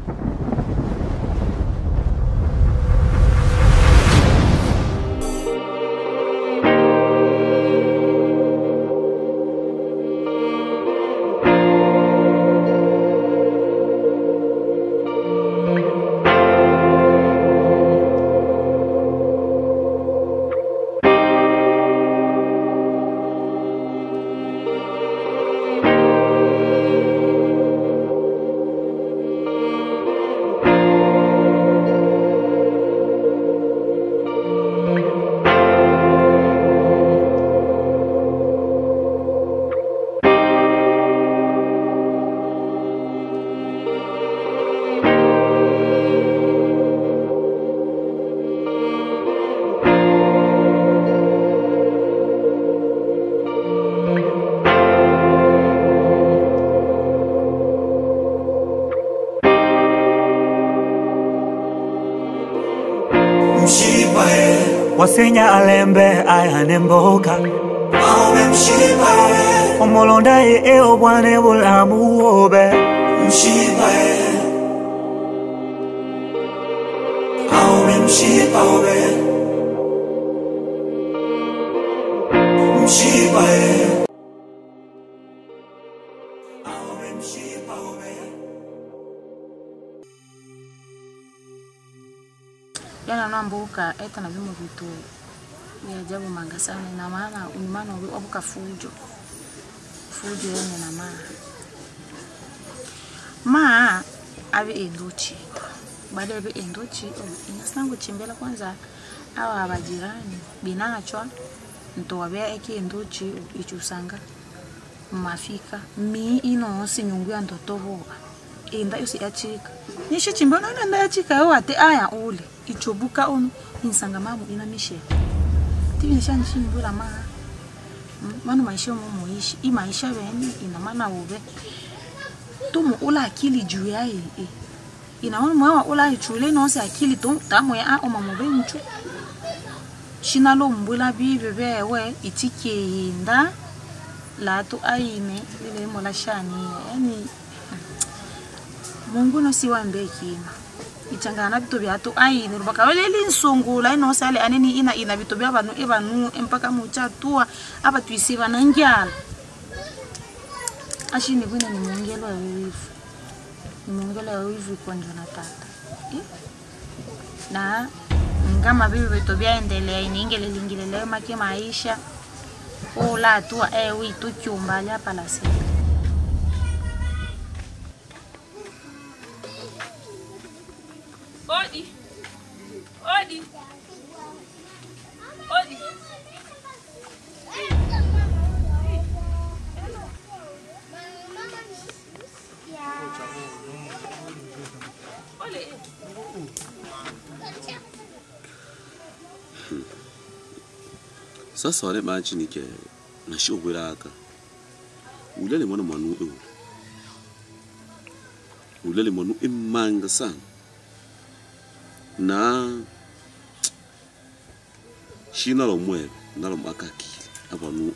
mshipa e wasenya alembe ayane mboka aume mshipa e omulonda ye e obwane bulamu obe mshipa e aume mshipa obe mshipa e aume mshipa obe yana nambuka eta na vimo vitu vya ajabu manga sana na maana unimana wabuka fujo fujo yenye na maa maa avi enduchi baada ya vi enduchi oh, inasangu chimbela kwanza awa abajirani binachwa ntowabea eki enduchi ichusanga mafika mi inonsi nyungu ya ndotovoa enda yosi yachika nishichimba nona nda yachika yo ate aya ule ichobuka ono insanga mamu ina mishe tivi nishanishimbula ma Mm, manu maisha mo muishi i maisha bene ina mana ube tumu ula akili juu ya e e ina manu mwa ula ichule no se akili tu tamu ya a o mamu be mchu shina lo mbula bibe bewe itike yinda latu aine lile mola shani yani mungu no siwambe kima ichangana vitu vyatu aine rubaka weleli nsungula inosale aneni ina ina vitu vya vanu evanu empaka muchatua apa tuisi vana njala ashini vwina ni muongelo ya wivu ni muongelo ya wivu ikonjwa na tata Eh? na ngama vivi vitu vyaendelea iniingelelingilelewe make maisha ula atua ewi tuchumbali apa la sika Odi. Odi. Odi. Ole. sasa wale machini ke nashobwelaka ulele mwana mwanu ewu ulele mwanu emanga sana na shina lomwele nalomakakile avanu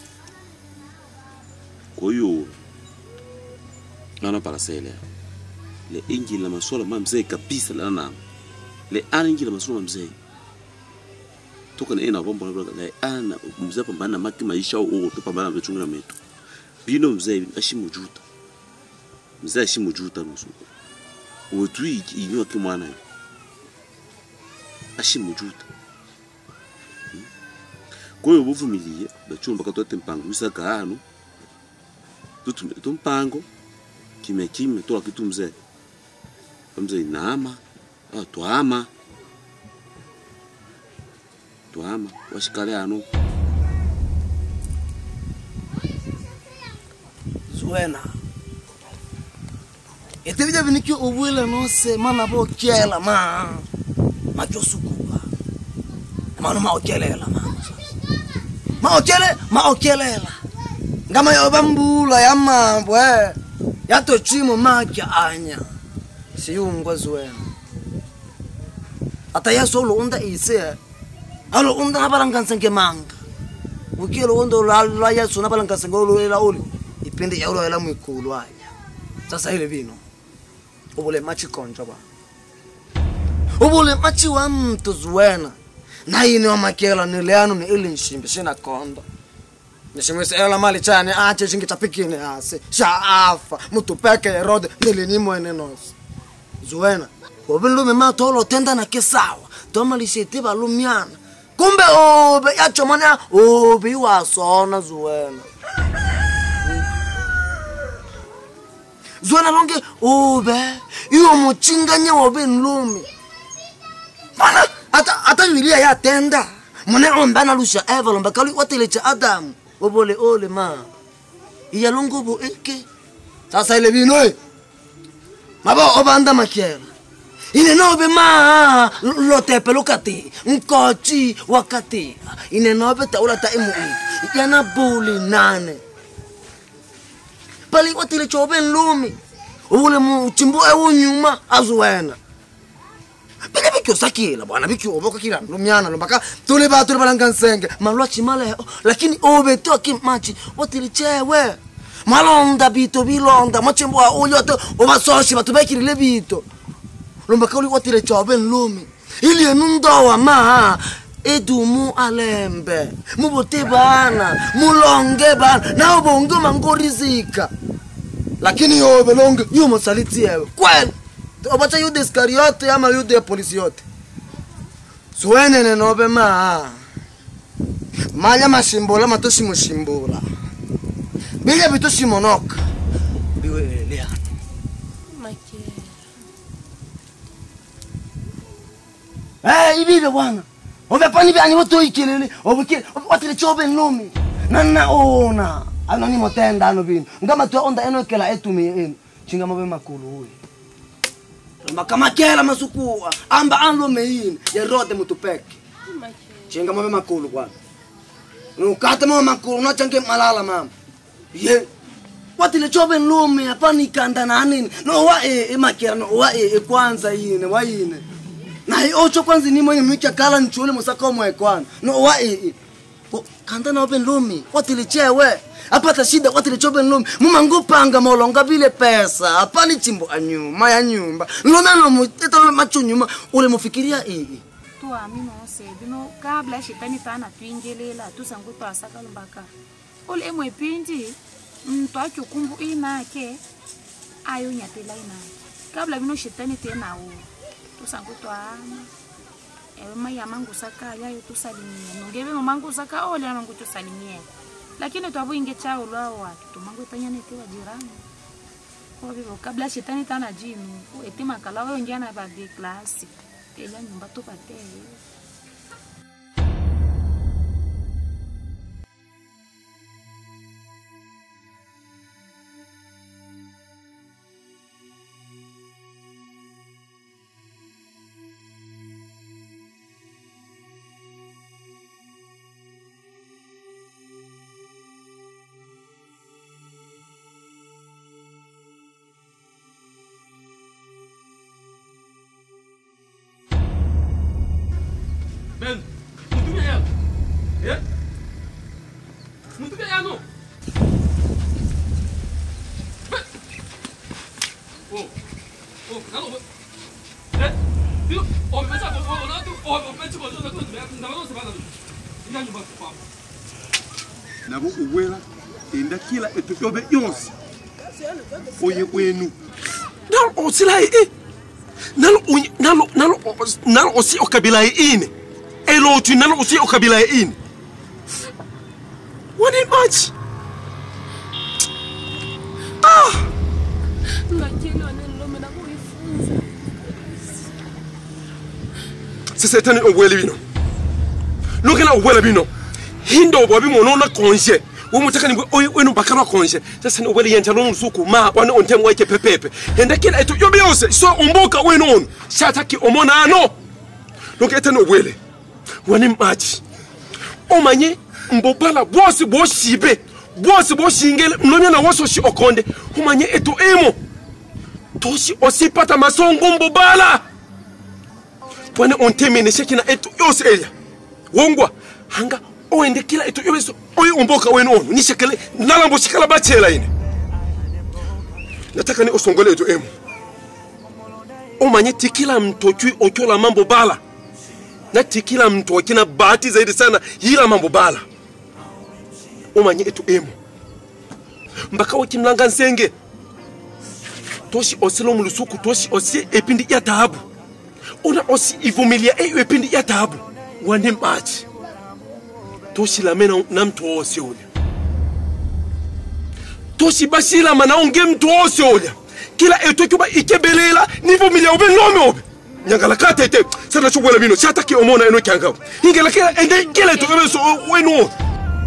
koyo ana parasele le ingila maswala ma mzee kabisa lana nama le ana ingila maswala ma mzee toka na ena bomba na la ana mzee pambana na maki maisha o to pambana na chungu na metu bino mzee ashimujuta mzee ashimujuta nusu wetu inyo ki mwana yo ashimujuta Hmm. kwa hiyo buvumilie bachumba katwate mpango wisaka hano tutume tumpango kime kime tola kitu mzee mzee inama ah, twama twama washikale hano zuena ete bija biniki obwele nose mana bo kela ma ma josukuba mano ma okelela ma ma okele ma okelela ngama yo bambula ya mambwe ya to chimo makya anya siyungwa zuena ata ya solo unda ise alo unda nabalangansa ngemanga ukilo undo la la ya sona balangansa ngolo la oli ipende ya ulo la mwikulu aya sasa ile vino ubule machikonja bwana ubule machi wa mtu zuwena na yini wamakela nileano ni ili nshimbi shina konda nishimwisi ela mali chane ache shingi chapikini ase sha afa mtu peke herode nilini mwene nosi zuwena obinlume ma tolo tenda na kisawa tomalisheti balumiana kumbe obe yachomana obe iwasona zuwena zuwena lonke obe iyo muchinganye wobe nlumi mana ata ata yulia ya tenda mune omba na lusha eva lomba kalu watelecha adamu obole ole ma iya longobo eke sasa ile bino e mabo obanda makiela ine nobe ma lotepe lokati nkochi wakati ine nobe taula ta imu itu yana buli nane pali watile chobe nlumi ule mu chimbo ewu nyuma azuwena bine bikyosakila bwana bikyoboka kila lumyana lombaka tuli ba tuli balanga nsenge malwa chimaleho lakini obe to akimachi watile chewe malonda bito bilonda machimbo a uyo to obasoshi batubekile bito lombaka uli watile chobe nlumi ili enundowa ma edumu alembe mubote bana mulonge bana nao bonge mangorizika lakini yobe longe yumo saliti yewe kweli obacha yude iskariote ama yude ya polisi yote suwenene nobe ma manya mashimbula matoshimushimbula bile bitoshimonoka biweleleana Eh, ibibe bwana ovepani vyani votoikelele ovukile watile chove nlumi nanna ona anoni motenda ano bino ngama twa onda enokela etumi enu chingama ve makulu uyi makamakela masukua amba anlume yini yerode mutupeke chingama ve makulu bwana ukate mama makulu unachange malala mama ye watile chove nlumi apani kanda nanini no wa e emakela no wa e e kwanza yine wa yine naye otsho kwanza ni mwenye mwicha kala nchule musakomwe kwana no wa e Ko- kanda na open lumi watile chewe apata shida watile chobe lumi mumangupanga molonga vile pesa apani chimbo anyuma ya nyumba lomeno muteta macho nyuma ule mufikiria ii tuami nose bino kabla shetani tana twingelela tusangu twasaka lumbaka ule emwe pindi mtu achukumbu inake ayo nyatela inake kabla bino shetani tenawo tusangu twaama ewe maya mangu saka yayo tusalimie nongeve mamangu saka ole mangu tusalimie lakini twavuinge chao lwao watu tumangu itanyanetewa jirani ovivo kabla shetani tana jinu etimakala wayo njana vade klasi ela nyumba tupatee Ben, mutuka yano. Eh? Mutuka yano. Ben. Oh. Oh, nalo. Eh? Dio, oh, pensa ko oh, na tu. Oh, pensa ko na tu. Na no se va na. Ina nyumba kwa. nabo uwela enda kila etuyobe yonse oye kwenu nalo osila ye e nalo unye- nalo nalo os- nalo osi okabila ye ine elotu nalo osi okabila ye ine wani machi ngakiliwa nenilome nakuyifunza sesetani obwele bino lokela obwele bino hindo bwa bimono na konje womutakani bwe oy wenu bakarwa konje sasa ni obwele yenta no suku ma wane ontem wake pepepe enda kila eto yobe yose so umboka wenu ono shataki omona ano loketa no obwele wani machi omanye mbobala bwose bwoshibe bwose bwoshingele mlomya na woso shi okonde umanye eto emo toshi osipata masongo mbobala wane ontemene shekina etu yose eya wongwa hanga oende kila etu yose oye umboka wenu ono nishekele nalambo shikala bachela ine nataka ni osongole etu emu umanye ti kila mtu ochui ochola mambo bala na ti kila mtu akina bahati zaidi sana yila mambo bala umanye etu emo mpaka wakimlanga nsenge toshi osilo mulusuku toshi osi epindi ya taabu una osi ivumilia eyo epindi ya taabu wane machi toshilame na, na mtu wose ulya toshibashilama naonge mtu wose ulya kila eto cuba ikebelela nivumilia ube nome obe nyangala katete sana chubwela bino chataki omona eno kyangao ingela kila ende kila eto ebe so wenu obe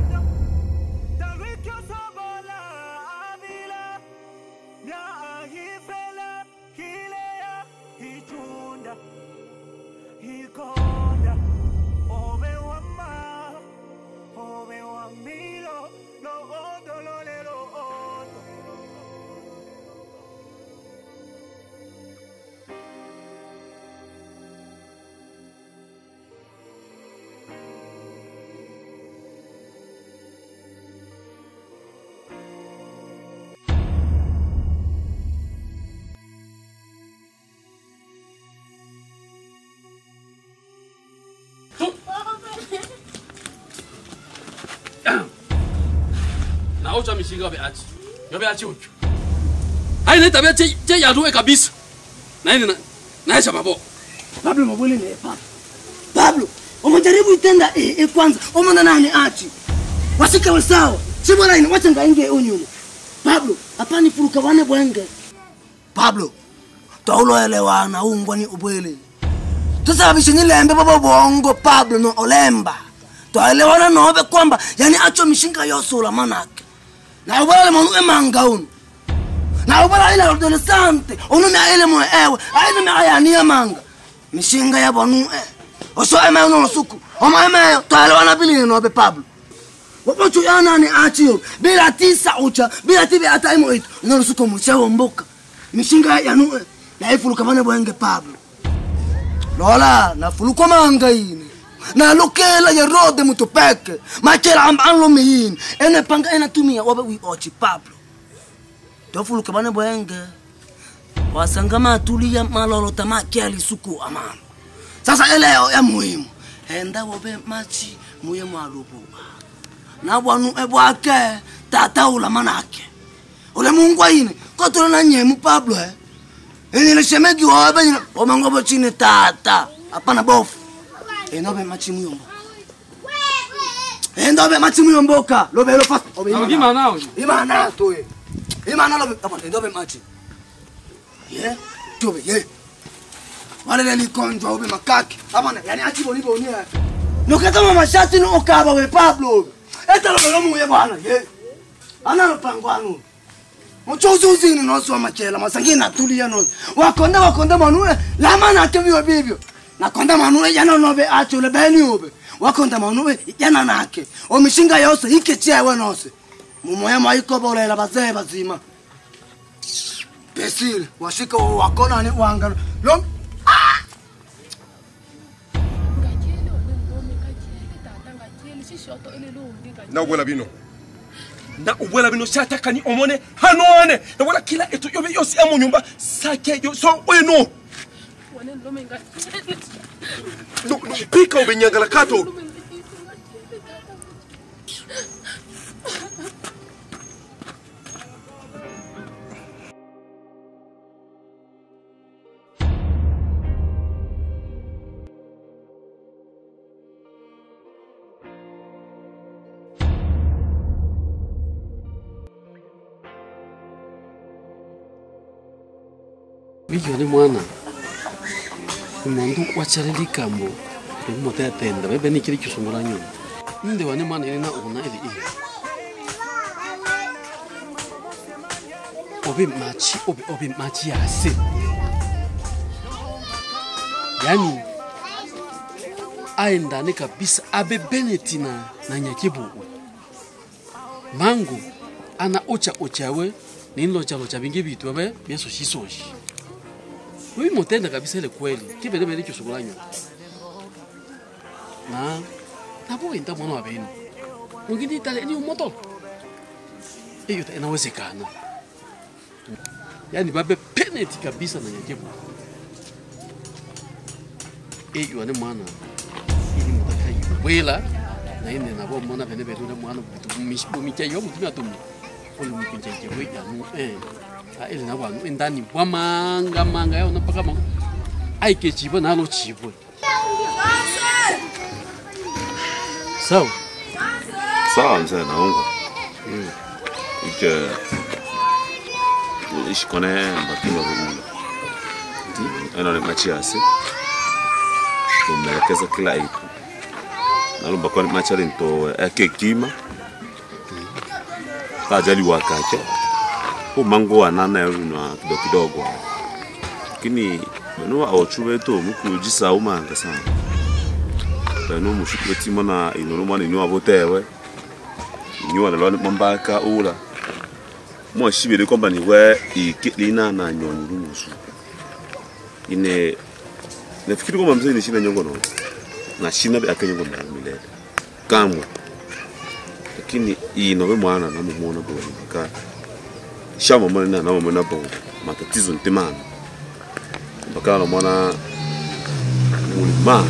naocha mishinga yobe achi yobe achi uchu haina tabia che che yaduwe kabisa na hili na naisha mabo pablo mabwele ne pablo pablo umejaribu itenda e, e kwanza umona nani achi wasika wasawa sibora ini wacha ngainge unyumo pablo apani furuka wane bwenge pablo tauloelewana ungwani ubwele tusababishe nilembe baba bongo pablo no olemba twaelewana nobe kwamba yani acho mishinga yosula manake na ubala manu emanga unu na ubala ile adolescente unu me ile mo ewe aile me ayani emanga mishinga ya bonu e oso eme no suku oma eme twaelewana bili nobe pablo wapocho yana ni achio bila tisa ucha bila tibe hata imo itu no suku mchewo mboka mishinga ya nu e na ifuluka bane bwenge pablo lola nafulukwa manga ini nalokela ya rode mutu peke machela amba anlo meyini ene panga ena tumia wabe wi ochi pablo tofuluka bane bwenge wasanga matulia malolota makiali suku amama sasa eleo ya muhimu enda wobe machi muye mwalubuka na bwanu ebwake tata ula manake ule mungu aine kotole na nyemu pablo eh enile shemegi wobe nyina omangobo chini tata hapana bofu endobe machimu yombo endobe machimu yomboka lobe lo fast obe Au gima nao. imana to ye imana lobe hapana endobe machi ye tobe ye wale le likonjwa obe makaki hapana yani achibo ni boni ya no kama mashati no okaba we pablo eta lobe lo muye bwana ye ana lo pangwanu muchozuzini noswa machela masangina tulia no wakonda wakonda manue lama na kevyo bibyo nakonda manue yana nobe acho le beni obe wakonda manue yana nake omishinga yose ike chewe nose mumoya maiko bolela bazee bazima pesile washika wakona ni wanga lo na ubwela bino na ubwela bino shatakani omone hanoane na wala kila etu yobe yosi amo nyumba sake yo so wenu no, no, pika ubenyangala kato wiyo ni mwana imondu wachale likambo imote atenda bebe nikiri kisungula nyuma nde wani mwana ili na una ili ili obe machi obe obe machi yase yani aendane kabisa abe beneti na, na nyakibuwe mangu ana ocha ochawe ninlochalocha bingi bitu abe byesoshi-soshi Wewe motenda kabisa ile kweli. Kibele bele kishukulanyo. Na na bo enda mwana wa benu. Ngindi tale ni moto. Hiyo inawezekana. Yaani babe penalty kabisa na nyakebu. eyo ne mwana ili mutaka yibwela na ine nabo mona bene betu ne mwana bitu bumike yo mutu atumi oli mukunje je we ya nu eh a ili na wanu indani bwa manga manga yo na paka manga ai ke chibo na lo chibo sawa sawa mzee naungwa ike ishikone mbakilo vumula eno ni machiasi tumelekeza kila itu nalumba kwa machari nto eke kima kajali wakache hu mango wanana yunwa kidogo kidogo lakini bano aochu beto mukujisa umanga sana bano mushukuru timona inolo mwana inyo abotewe inyo na lwana mambaka ula mo shibere kwamba ni we ikilina na nyonyi runusu ine nafikiri kwamba mzee ni shina nyongo no na shina be akanyongo na milele kamwe lakini ino be mwana na mumona bo ka shama mwana na na mwana bo matatizo ntimana mpaka na mwana mulima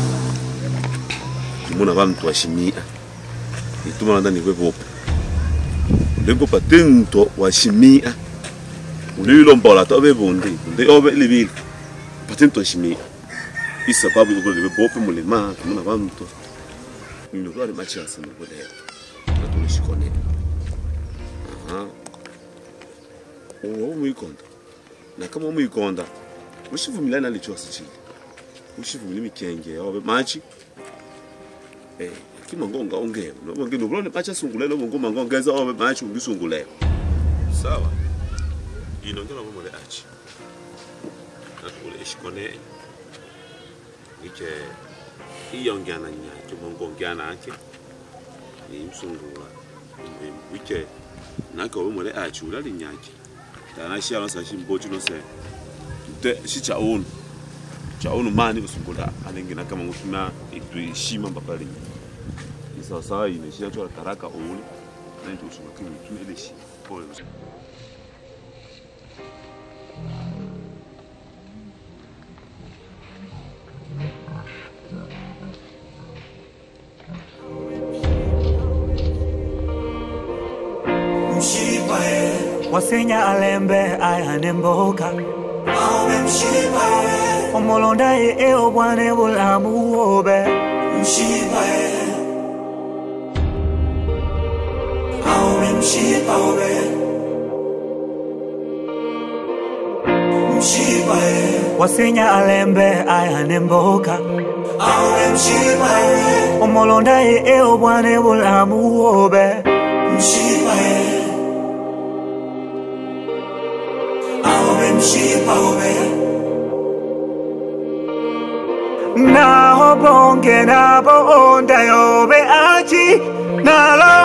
muna bantu washimia ituma ndani kwe bopo lengo patento washimia ulilo mbola to be bondi ndi obe libili patento washimia isababu yuko libe bopo mulima muna bantu ndio kwa macha sana kwa leo na tulishikone aha uwo muikonda na kama muikonda ushivumilana lichosi chili ushivumile mikenge obe machi eh kimangonga ongeo noba ngino kulona bacha sungulela bongo mangongeza obe bacha ungisunguleo sawa ino ngela bomole achi nakule ishikone ike iyongyana nyake mongongyana ake ni msungula wike nake obe mole achi ulali nyake tana shialo sa shimbochi no se de shicha unu cha unu mani usungula anengina kama ngutuna ituishima mbapali sawasawa inaishia tu haraka ule na ndio usumakini tu ile shi pole Mshipa e, wasenya alembe ayane mboka awe mshipa e, omulonda ye e obwane bulamu obe mshipa e. Awe mshipa obe. Mshipa e, wasenya alembe ayane mboka awe mshipa e, omulonda ye e obwane bulamu obe mshipa e. Awe mshipa obe. naho bonge nabo onda yobe achi nalo